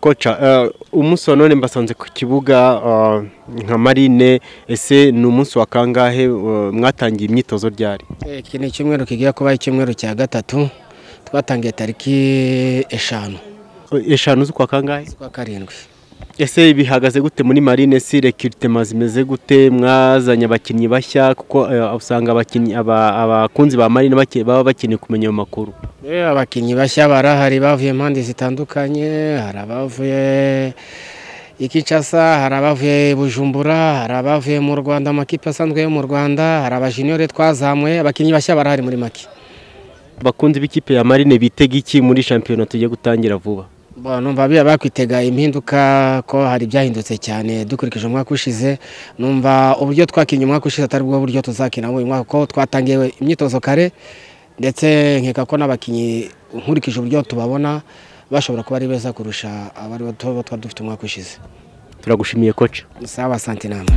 Koca umusonone mbasanze ku kibuga eh, nka marine ese ni umunsi wa kangahe eh, mwatangiye imyitozo ryari Eh, Iki ni icyumweru kigiye kuba icyumweru cya gatatu twatangiye tariki eshanu Eh, eshanu z'ukwa kangahe z'ukwa karindwi ese bihagaze gute muri marine si rekrutema zimeze gute mwazanye abakinnyi bashya kuko eh, usanga abakinnyi aba- abakunzi ba marine bake- baba bakeneye kumenya ayo makuru Eh, abakinnyi bashya barahari bavuye impande zitandukanye hari abavuye i Kinshasa hari abavuye i Bujumbura hari abavuye mu Rwanda amakipe asanzwe yo mu Rwanda hari abajiniyore twazamuye abakinnyi bashya barahari muri make abakunzi b'ikipe ya marine bitega iki muri shampiyona tugiye gutangira vuba Bon, numva biba bakwitega impinduka ko hari byahindutse cyane dukurikije umwaka ushize numva uburyo twakinnye umwaka ushize atari bwo buryo tuzakina uyu mwaka ko twatangiye imyitozo kare ndetse nkeka ko n'abakinnyi nkurikije uburyo tubabona bashobora kuba ari beza kurusha abari bo tuba dufite umwaka ushize turagushimiye koca sawa santi namwe